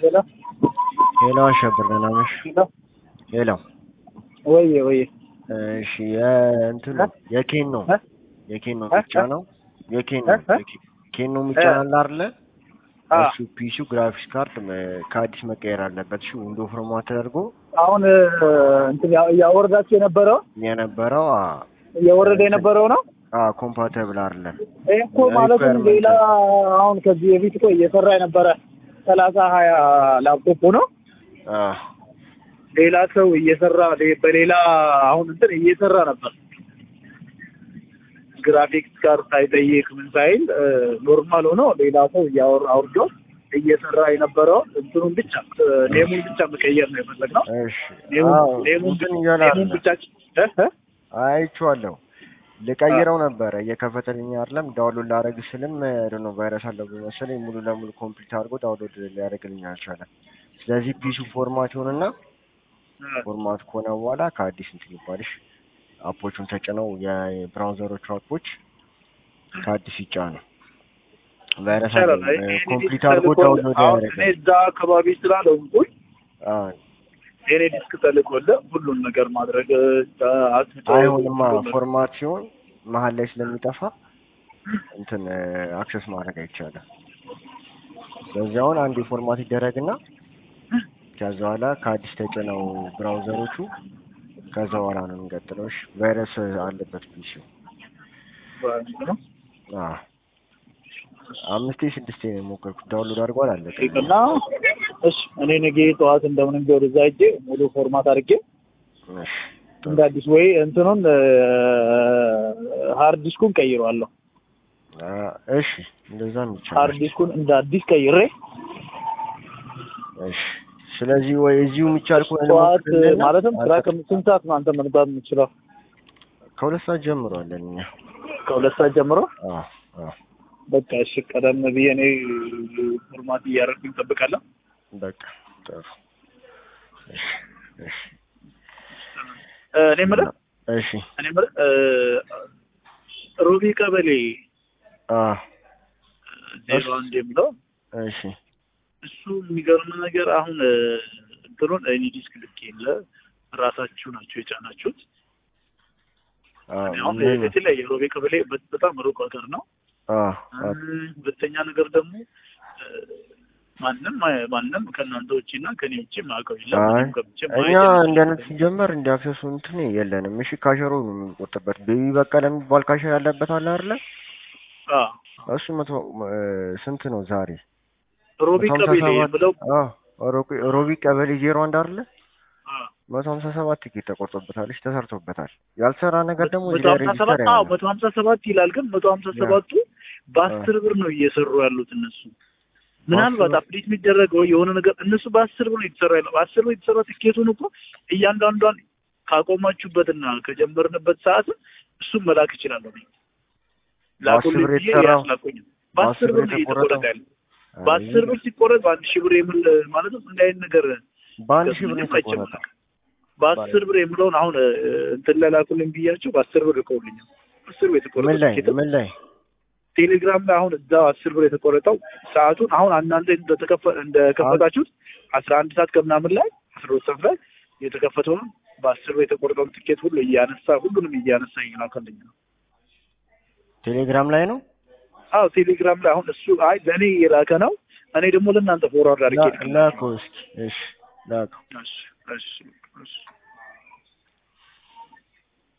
ሄሎ ሄሎ አሸብር ደህና ነሽ? ሄሎ ሄሎ ወዬ ወዬ እሺ የእንትኑ የኬን ነው እ? የኬን ነው እ? ብቻ ነው የኬን እ? ነው እ? ኬን ነው ብቻ አለ አይደለ? አ እሱ ፒሲው ግራፊክስ ካርድ መ- ከአዲስ መቀየር አለበት። እሺ ዊንዶ ፎርማት ተደርጎ አሁን እ፣ እንትን ያ- ያወረዳችሁ የነበረው የነበረው እየወረደ የነበረው ነው። ኮምፓተብል አይደለም። ይህ እኮ ማለትም Requirement ሌላ አሁን ከዚህ በፊት እኮ እየሰራ የነበረ ሰላሳ ሀያ ላፕቶፕ ነው። አ ሌላ ሰው እየሰራ ሌ- በሌላ አሁን እንትን እየሰራ ነበር። ግራፊክስ ጋር ሳይጠይቅ ምን ሳይል እ፣ ኖርማል ሆኖ ሌላ ሰው እያወራ አውርዶ እየሰራ የነበረው እንትኑን ብቻ እ፣ ኔሙን ብቻ መቀየር ነው የፈለግነው። እሺ ኔሙን አዎ ኔሙን እንትን ብቻ- እያለ ኔሙን አይደለም። ብቻ እ እ አይቼዋለሁ ልቀይረው ነበረ እየከፈተልኝ አይደለም። ዳውንሎድ ላደርግ ስልም ነው ቫይረስ አለብኝ መሰለኝ ሙሉ ለሙሉ ኮምፕሊት አድርጎ ዳውንሎድ ሊያደርግልኝ አልቻለም። ስለዚህ ፒሱ ፎርማት ይሆንና ፎርማት ከሆነ በኋላ ከአዲስ እንትን ይባልሽ አፖቹን ተጭነው የብራውዘሮቹ አፖች ከአዲስ ይጫኑ። ቫይረስ ይቻላል። አለኝ እኔ ኮምፕሊት ዲስክ አድርጎ ተልኮ- ዳውንሎድ አሁን እኔ ያደርጋል። እዛ አካባቢ ስላለሁኝ አዎ የኔ ዲስክ ተልኮልህ ሁሉን ነገር ማድረግ እ፣ አስፍቶ አይሆንማ ሁሉን ነገር- ፎርማት ሲሆን መሀል ላይ ስለሚጠፋ እንትን አክሰስ ማድረግ አይቻልም። ስለዚህ አሁን አንድ ፎርማት ይደረግና ከዛ በኋላ ከአዲስ ተጭነው ብራውዘሮቹ ከዛ በኋላ ነው የሚቀጥለው። እሺ ቫይረስ አለበት ፒሲው። ነው። አዎ አምስቴ ስድስቴ ነው የሞከርኩት ዳውንሎድ አድርጓል አለቀ። እና እሺ እኔ ነገ ጠዋት እንደምንም ቢሆን ወደዛ ሄጄ ሙሉ ፎርማት አድርጌ እሺ እንደ አዲስ ወይ እንትኑን ሃርድ ዲስኩን ቀይረዋለሁ። አ እሺ እንደዛም ሃርድ ይቻላል። ዲስኩን እንደ አዲስ ቀይሬ እሺ ስለዚህ ወይ እዚሁ የሚቻል ከሆነ ጠዋት ልሞክርልና ማለትም ስራ አንተ- ከስንት ሰዓት ነው አንተ መምጣት የምችለው? ከሁለት ሰዓት ጀምሯለን እኛ። ከሁለት ሰዓት ጀምሮ አዎ አዎ በቃ እሺ፣ ቀደም ብዬ እኔ ፎርማት እያደረግኩኝ እጠብቃለሁ። በቃ ጥሩ። እሺ እሺ እ፣ እኔ የምልህ እሺ እኔ የምልህ እ፣ ሮቢ ቀበሌ አ ዜሮ አንድ የሚለው እሺ እሱ የሚገርም ነገር አሁን እ፣ እንትኑን እኔ ዲስክ ልክ የለ ራሳችሁ ናቸው የጫናችሁት። አ እኔ አሁን ምን- የተለያየ ሮቤ ቀበሌ በ- በጣም ሩቅ ሀገር ነው። አ እ፣ ሁለተኛ ነገር ደግሞ እ፣ ማንም አይ- ማንም ከእናንተ ውጭ እና ከኔ ውጭ ማውቀው የለም። አይ እኔም ገብቼ እኛ ማየት የለም። እንደ አይነት ሲጀመር እንደ አክሰሱ እንትን የለንም። እሺ ካሸሮ ነው የምንቆጥበት። ቤቢ በቀለ የሚባል ካሸር ያለበት አለ አይደለ? አ፣ እሱ መቶ እ፣ ስንት ነው ዛሬ? ሮቢ መቶ ሀምሳ ቀበሌ ሰባት የምለው አ ሮቢ- ሮቢ ቀበሌ ዜሮ አንድ አይደለ? አ፣ መቶ ሀምሳ ሰባት ቲኬት ተቆርጦበታል። እሺ ተሰርቶበታል። ያልሰራ ነገር ደግሞ መቶ እዚህ ላይ ሀምሳ ሬጂስተር ሰባት አዎ ያለ መቶ ሀምሳ ሰባት ይላል። ግን መቶ ሀምሳ ሰባቱ በአስር ብር ነው እየሰሩ ያሉት እነሱ ምናልባት ብር? አፕዴት የሚደረገው የሆነ ነገር እነሱ በአስር ብር ነው የተሰራ ያለው። በአስር ብር የተሰራ ትኬቱን እኮ እያንዳንዷን ካቆማችሁበትና ከጀመርንበት ሰዓት እሱን መላክ እችላለሁ። እኔ ላኩልኝ ብር ብዬ የተሰራው? ያስላኩኝም በአስር ብር ነው እየተቆረጠ ያለው። በአስር ብር ሲቆረጥ በአንድ ሺህ ብር የምል ማለትም እንደ አይነት ነገር በአንድ ሺህ ብር ነው ምንም አይቼም የተቆረጠው። አላውቅም። በአስር ብር የምለውን አሁን እ፣ እንትን ላይ ላኩልኝ ብያቸው በአስር ብር ልከውልኛል። አስር ብር የተቆረጠ ምን ላይ ትኬት ምን ላይ ቴሌግራም ላይ አሁን እዛው አስር ብር የተቆረጠው ሰዓቱን አሁን እናንተ እንደተከፈ እንደከፈታችሁት አስራ አንድ ሰዓት ከምናምን ላይ አስራ ሁለት ሰዓት ላይ የተከፈተውን በአስር ብር የተቆረጠውን ትኬት ሁሉ እያነሳ ሁሉንም እያነሳ ይላከልኝ ነው። ቴሌግራም ላይ ነው? አዎ ቴሌግራም ላይ አሁን እሱ አይ ለእኔ የላከ ነው። እኔ ደግሞ ለእናንተ ፎርዋርድ አድርጌ ላ- ላከው እስኪ። እሺ ላከው። እሺ እሺ እሺ